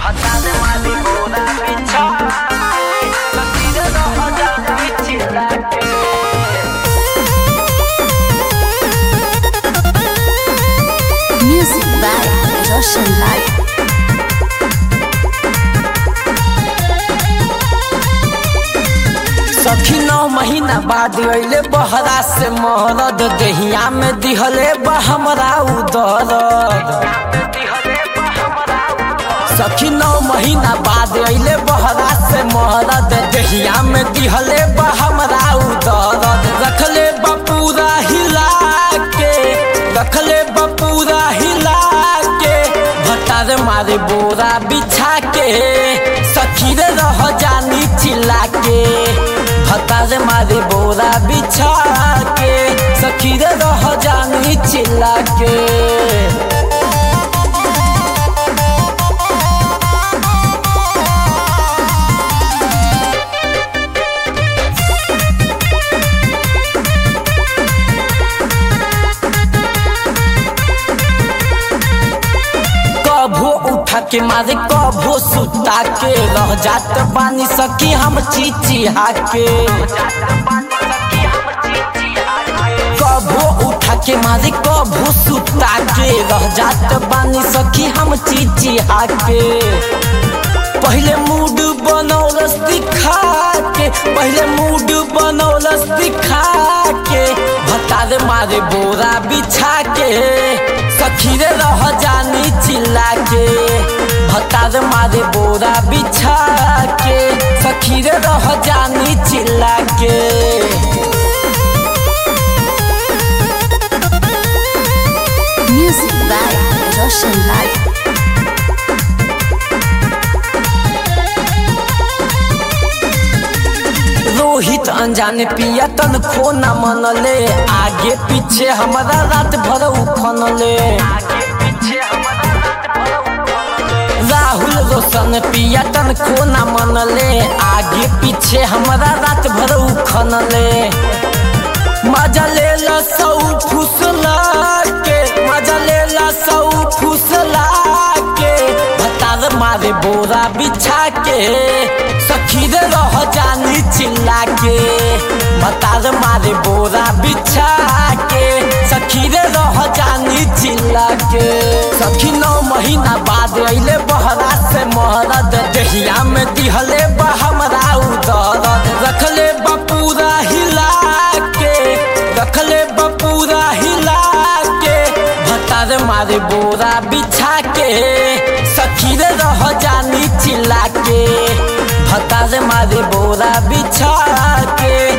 Matane mali boda bicha Lakire no hoja bichila ke Music by Roshan Light. सखी नौ महीना बाद अइले बहरा से महरद देहिया में दिहले बा हमरा उदरद सखी नौ महीना बाद अइले बहरा से महरद देहिया में दिहले बा हमरा उदरद रखले बा पूरा हिला के रखले बा पूरा हिला के भतार मारे बोरा बिछा के सखी रे रह जानी चिल्ला के भतार मारे बोरा बिछा के सखी रे रह जानी चिल्ला के कभो उठा के मारे कभो सुता के रह जात बानी सकी हम चिचिहा के कभो उठा के मारे कभो सुता के रह जात बानी सखी हम चिचिहा के पहले मूड बनौलस दिखा के पहले मूड बनौलस दिखा के भतार मारे बोरा बिछा के सखी रे रह जानी चिल्ला के भतार मारे बोरा बिछा के सखी रे रह जानी चिल्ला के Music by Roshan Light. Rohit अनजाने पिया तन खो न मनले आगे पीछे हमारा रात भर उखनले राहुल रोशन पिया तन खो न मनले आगे पीछे हमारा रात भर उखनले मजा ले ला सौ फुसला के मजा ले ला सौ फुसला के भतार मारे बोरा बिछा के सखी रे रह जानी चिल्ला के भतार मारे बोरा बिछा के सखी रे रह जानी चिल्ला के सखी नौ महीना बाद अइले बहरा से महरद देहिया में दिहले बा हमरा उदरद रखले बा पूरा हिला के रखले बा पूरा हिला के भतार मारे बोरा बिछा के सखी रे रह जानी चिल्ला के भतार मारे बोरा बिछा के